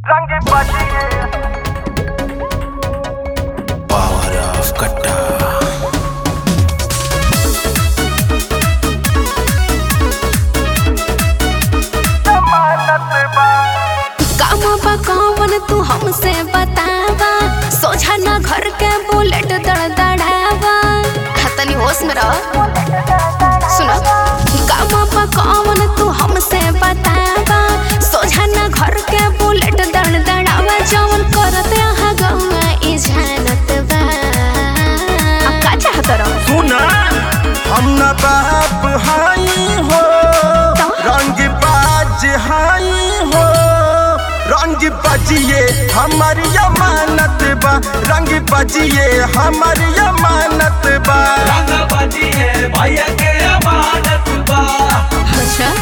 रंग बजिए Power of Kata. जमानत बा काम बा कौन तू हमसे बतावा सोझा ना घर के बुलेट दड़दड़ावा हाँ, तनी होश में रह सुनो काम बा कौन तू हमसे बतावा सोझा ना घर के बुलेट दड़दड़ावा जवन करत यहाँ गौआ ई जानत बा आ, का चाहत रह सुना हम न बाप हाई हो रंग बाज हाई हो रंग बजिए हमर अमानत बा रंग बजिए हमर अमानत बा रंग बजिए भैया के अमानत बा अच्छा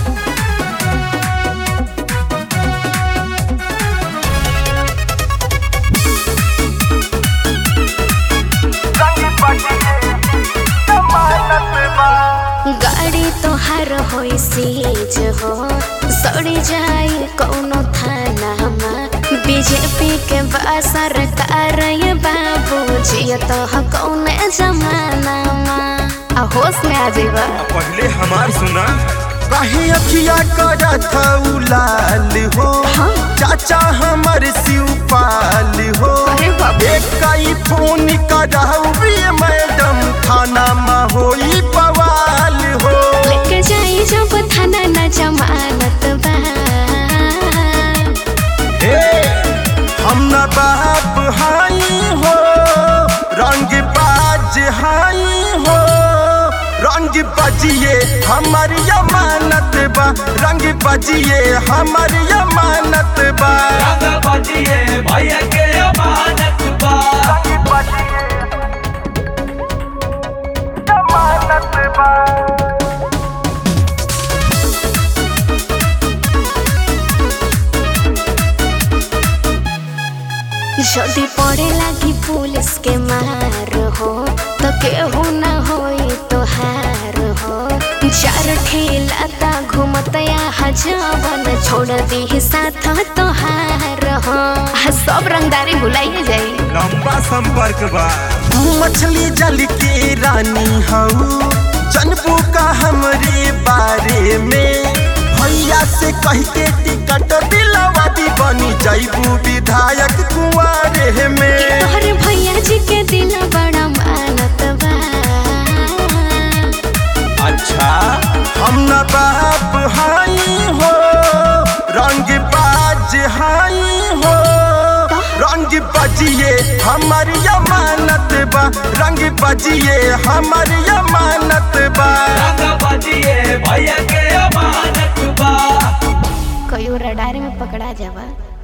रंग बजिए जमानत बा गाड़ी तोहार होई सीज हो सड़ी जाई कौनो थानामा बीजेपी के बा सरकार ये बाबू जियत ह कौने जमानामा आ होश में आ जाइबा पहले हमार सुना कहीं अखिया करत लाल हो हाँ। चाचा हमर शिवपाल हो अरे बाप रे। एक कई फोन करहु मैडम थाना में होई बवाल हो लेके जाई जब थाना न जमानत बा हे हम न बाप हाई हो रंग बाज हाई हो रंग बजिए हमर अमानत बा रंग बजिए हमर अमानत बा रंग बजिए भैया के अमानत बा रंग बजिए जमानत बा जल्दी पड़े लागी पुलिस के मार हो तो केहू न होई तोहार हो चार ठेलाता घूमत यहाँ जवन छोड़ दी साथ तोहार हो आ, सब रंगदारी भुलाइए जाई लंबा संपर्क बा तू मछली जल के रानी हऊ जनबू का हमरे बारे में भैया से कह के टिकट दिलवा दी बनी जैबू विधायक कुआरे में तोहर भैया जी के दिल बड़ा मानत बा अच्छा हम न बाप हाई हो रंग बाज हाई हो रंग बजिए हमर अमानत बा रंग बजिए हमर अमानत बा रंग बजिए भैया के अमानत बा कहियो रडारी में पकड़ा जावा